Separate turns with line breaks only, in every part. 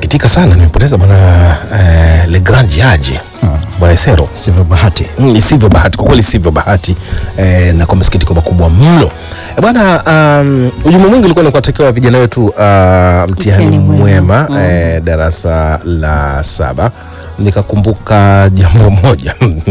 nasikitika sana nimepoteza bwana eh, Le Grand Jaji bwana Isero.
Sivyo bahati.
Mm, isivyo bahati kwa kweli, sivyo bahati eh, na kwa masikitiko makubwa mno Eh, bwana. Um, ujumbe mwingi ulikuwa ni kuwatakia vijana wetu uh, mtihani
Mtihani mwema.
mwema eh, darasa la saba. Nikakumbuka jambo moja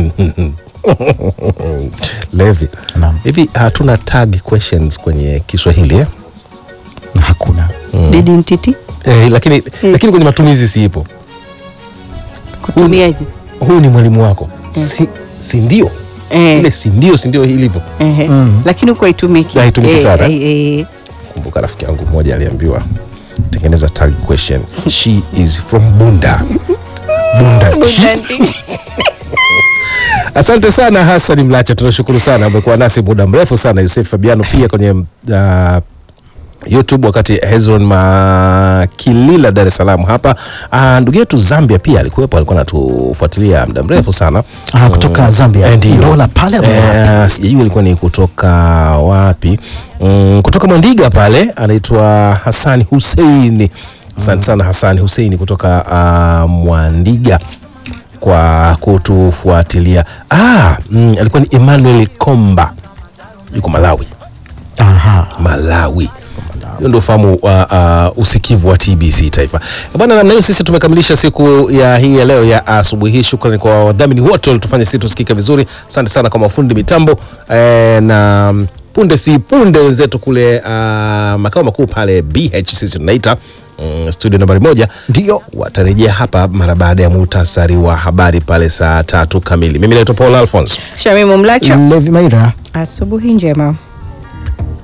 Levi,
Naam.
hivi hatuna tag questions kwenye Kiswahili eh?
Na hakuna.
Didi mtiti
Eh, lakini, lakini kwenye matumizi siipo.
kutumiaje?
Huyu ni mwalimu wako si, si ndio?
Eh,
Ile si ndio, si ndio ilivyo
ehe.
Mm.
Lakini huko haitumiki.
Haitumiki
Eh,
sana.
eh, eh.
Kumbuka rafiki yangu mmoja aliambiwa tengeneza tag question. She is from Bunda. Bunda. She-
Bunda-
Asante sana Hassan Mlacha, tunashukuru sana, umekuwa nasi muda mrefu sana. Yusef Fabiano pia kwenye uh, YouTube, wakati Hezron Makilila Dar es Salaam hapa. Uh, ndugu yetu Zambia pia alikuwepo, alikuwa anatufuatilia muda mrefu sana
Ah, kutoka Zambia.
Eh, ndio.
Dola pale ama wapi?
Eh, sijajua ilikuwa ni kutoka wapi. Mm, kutoka Mwandiga pale anaitwa Hassan Hussein. Asante sana Hassan Hussein kutoka uh, Mwandiga kwa kutufuatilia. Ah, mm, alikuwa ni Emmanuel Komba yuko Malawi.
Aha.
Malawi. Hiyo ndio ufahamu wa uh, usikivu wa TBC Taifa. Bwana, namna hiyo sisi tumekamilisha siku ya hii ya leo ya asubuhi hii. Shukrani kwa wadhamini wote walitufanya sisi tusikike vizuri. Asante sana kwa mafundi mitambo eh, na mm, punde si punde wenzetu kule uh, makao makuu pale BH sisi tunaita mm, studio nambari moja
Ndio.
watarejea hapa mara baada ya muhtasari wa habari pale saa tatu kamili. Mimi naitwa Paul Alphonse.
Shamimu Mlacho,
Levi Maira.
asubuhi njema.